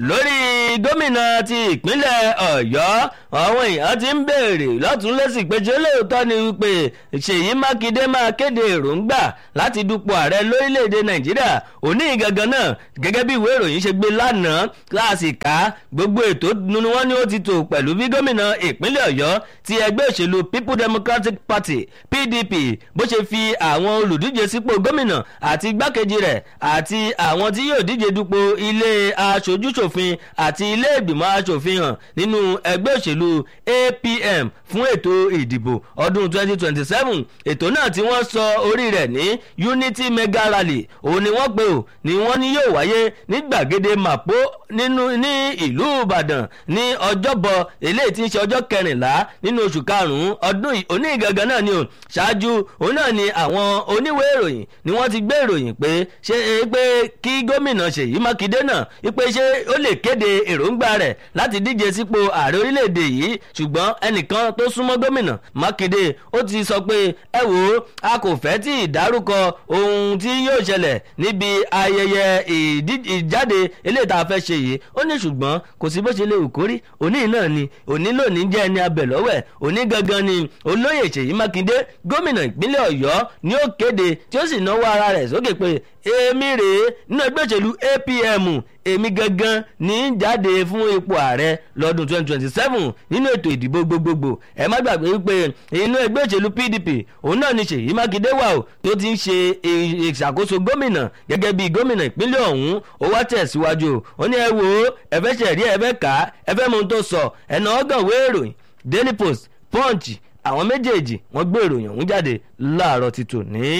lórí gómìnà ti ìpínlẹ̀ ọ̀yọ́ àwọn èèyàn ti ń béèrè lọ́tún lẹ́sìn pé ṣé lóòótọ́ ni wípé ṣèyí mákindé máa kéde èròǹgbà láti dupò ààrẹ lórílẹ̀‐èdè nàìjíríà òní gangan náà gẹ́gẹ́ bí ìwé ìròyìn ṣe gbé lánàá láàsì ká gbogbo ètò ni wọ́n ní ó ti tò pẹ̀lú bí gómìnà ìpínlẹ̀ ọ̀yọ́ ti ẹgbẹ́ òṣèlú people democratic party pdp bó ṣe fi àwọn olùdíje sípò gómìnà àti igbákejì rẹ̀ àti àwọn tí yóò díje dupò ilé aṣojúṣòfin àti ilé ìgbìmọ̀ aṣòfin hàn nínú ẹgbẹ́ òṣèlú apm fún ètò ìdìbò ọdún 2027 ètò náà tí wọ́n sọ orí rẹ̀ ní unity mega rally òun ni wọ́n pè ó ni wọ́n ní yóò wáyé ní gbàgede mapo nínú ní ìlú ìbàdàn ní ọjọ́bọ̀ eléyìí tí ń ṣe ọjọ́ kẹrìnlá nínú oṣù karùn-ún ọdún òní gangan náà ni o ṣáájú òun náà ni àwọn oníwèé ìròyìn ni wọ́n ti gbé ìròyìn pé ṣé pé kí gómìnà ṣèyí mákindé náà wípé ṣé ó lè kéde èròǹgbà rẹ̀ láti díje sípò ààrẹ orílẹ̀-èdè yìí ṣùgbọ́n ẹnìkan tó súnmọ́ gómìnà mákindé ó ti sọ pé ẹ wò ó a kò fẹ́ tí ìdárúkọ ohun tí yóò ṣẹlẹ̀ níbi ayẹyẹ ìjáde eléyìí tá a fẹ́ ṣe yìí ó ní ṣùgbọ́n kò sí bó ṣe lè wù kórí òní náà ni òní lónìí jẹ́ ẹni abẹ̀lọ́wẹ̀ òní gangan ni olóyè ṣèyí mákindé gómìnà ìpínlẹ̀ ọ̀yọ́ ni ó kéde tí ó sì náwó ara rẹ̀ sókè pé èmi rèé nínú ẹgbẹ́ òṣèlú apm èmi gangan ní í jáde fún ipò ààrẹ lọ́dún 2027 nínú ètò ìdìbò gbogbogbò ẹ má gbàgbé wípé inú ẹgbẹ́ òṣèlú pdp òun náà ni ṣèyí mákindé wà ó tó ti ń ṣe ìṣàkóso gómìnà gẹ́gẹ́ bí gómìnà ìpínlẹ̀ ọ̀hún ó wá tẹ̀síwájú ó ní ẹ wò ó ẹ fẹ́ ṣẹ̀rí ẹ fẹ́ kà á ẹ fẹ́ mọ ohun tó sọ ẹ̀nà ọgàn wéèròyìn daily post punch àwọn méjèèjì wọ́n gbé ìròyìn ọ̀hún jáde láàárọ̀ ti tòní.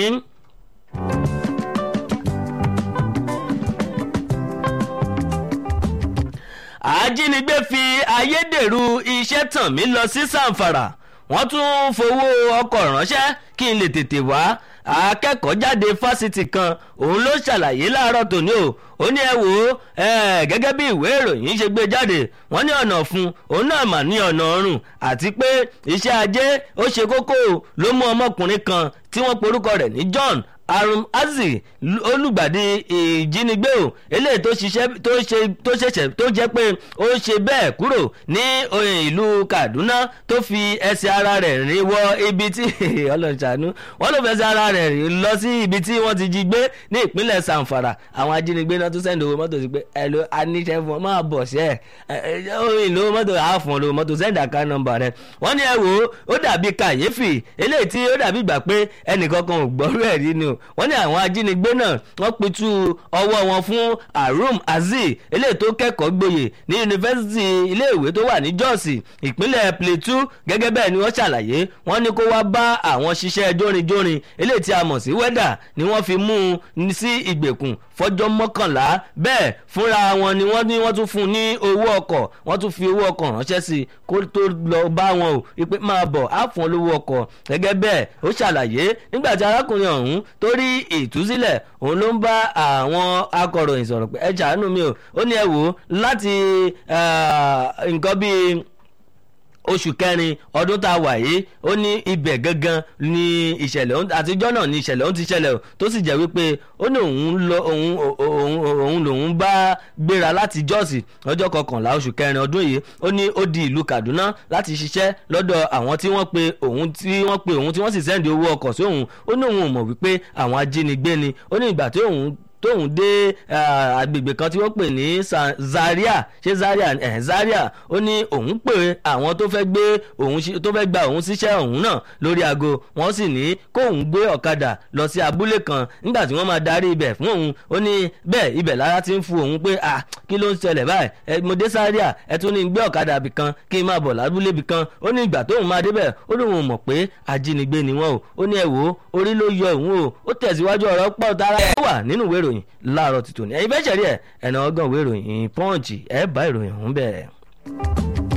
ajínigbé fi ayédèrú iṣẹ́ tàn mí lọ sí sàǹfàrà wọ́n tún fowó ọkọ̀ ránṣẹ́ kí n lè tètè wá akẹ́kọ̀ọ́ jáde fásitì kan òun ló ṣàlàyé láàárọ̀ tòní o ó ní ẹ wò ó gẹ́gẹ́ bí ìwé ìròyìn ṣe gbé jáde wọ́n ní ọ̀nà fún òun náà mà ní ọ̀nà ọ̀run àti pé iṣẹ́ ajé ó ṣe kókó ló mú ọmọkùnrin kan tí wọ́n porúkọ rẹ̀ ní john arum azi olùgbàdì ìjínigbé o eléyìí tó ṣiṣẹ́ tó ṣe tó ṣẹ̀ṣẹ̀ tó jẹ́ pé ó ṣe bẹ́ẹ̀ kúrò ní ìlú kaduna tó fi ẹsẹ̀ ara rẹ̀ rìn wọ ibi tí ọlọ́ṣàánú wọ́n ló fẹsẹ̀ ara rẹ̀ rìn lọ sí ibi tí wọ́n ti jí gbé ní ìpínlẹ̀ sanfara àwọn ajínigbé náà tún sẹ́ndì owó mọ́tò sí pé ẹ ló aníṣẹ́ fún ọ máa bọ̀ sí ẹ̀ ìlú mọ́tò àáfọ̀n lówó mọ́tò sẹ́ndì àká nọmba rẹ̀ wọ́n ní ẹ wò ó ó dàbí kàyéfì eléyìí tí ó dàbí ìgbà pé ẹnìkankan ò gbọ́rú ẹ̀ rí ni o wọ́n ní àwọn ajínigbé náà wọ́n pitú ọwọ́ wọn fún arum azeez eléyìí tó kẹ́kọ̀ọ́ gboyè ní yunifásitì iléèwé tó wà ní jọ́ọ̀sì ìpínlẹ̀ plateau gẹ́gẹ́ bẹ́ẹ̀ ni wọ́n ṣàlàyé wọ́n ní kó wá bá àwọn ṣiṣẹ́ jórinjórin eléyìí tí a mọ̀ sí wẹ́dà ni wọ́n fi mú un sí ìgbèkùn fọjọ́ mọ́kànlá bẹ́ẹ̀ fúnra wọn ni wọ́n ní wọ́n tún fún un ní owó ọkọ̀ wọ́n tún fi owó ọkọ̀ ránṣẹ́ sí i kó tó lọ bá wọn o ìpè máa bọ̀ á fún olówó ọkọ̀ gẹ́gẹ́ bẹ́ẹ̀ ó ṣàlàyé nígbà tí arákùnrin ọ̀hún tó rí ìtúsílẹ̀ òun ló ń bá àwọn akọ̀ròyìn sọ̀rọ̀ pé ẹ ṣàánú mi o ó ní ẹ wò ó láti nǹkan bíi oṣù kẹrin ọdún tá a wà yìí ó ní ibẹ̀ gangan ni ìṣẹ̀lẹ̀ àtijọ́ náà ni ìṣẹ̀lẹ̀ òun ti ṣẹlẹ̀ o tó sì jẹ́ wípé ó ní òun lọ òun òun òun lòun bá gbéra láti jọ́ọ̀sì lọ́jọ́ kọkànlá oṣù kẹrin ọdún yìí ó ní ó di ìlú kaduna láti ṣiṣẹ́ lọ́dọ̀ àwọn tí wọ́n pe òun tí wọ́n pe òun tí wọ́n sì sẹ́ndì owó ọkọ̀ sí òun ó ní òun ò mọ̀ wípé àwọn ajínigbé ni ó ní ìgbà tí òun tóun dé agbègbè kan tí wọ́n pè ní zaria ṣé zaria ẹ̀ zaria ó ní òun pè àwọn tó fẹ́ gbé òun tó fẹ́ gba òun síṣẹ́ òun náà lórí aago wọ́n sì ní kóun gbé ọ̀kadà lọ sí abúlé kan nígbà tí wọ́n máa darí ibẹ̀ fún òun ó ní bẹ́ẹ̀ ibẹ̀ lára ti ń fu òun pé à kí ló ń ṣẹlẹ̀ báyìí ẹ mo dé zaria ẹ tún ní gbé ọ̀kadà bì kan kí n máa bọ̀ lábúlé bì kan ó ní ìgbà tóun máa débẹ̀ ó lóun mọ̀ pé ajínigbé ni wọ́n o ó ní ẹ wò ó orí ló yọ òun o ó tẹ̀síwájú ọ̀rọ̀ pọ̀ tara ẹ̀ wà nínú ìwé ìròyìn láàárọ̀ tuntun ní ẹ̀yin fẹ́ ṣẹ̀rí ẹ̀ ẹ̀nà ọgàn ìwé ìròyìn pọ́ǹchì ẹ̀ bá ìròyìn ọ̀hún bẹ́ẹ̀.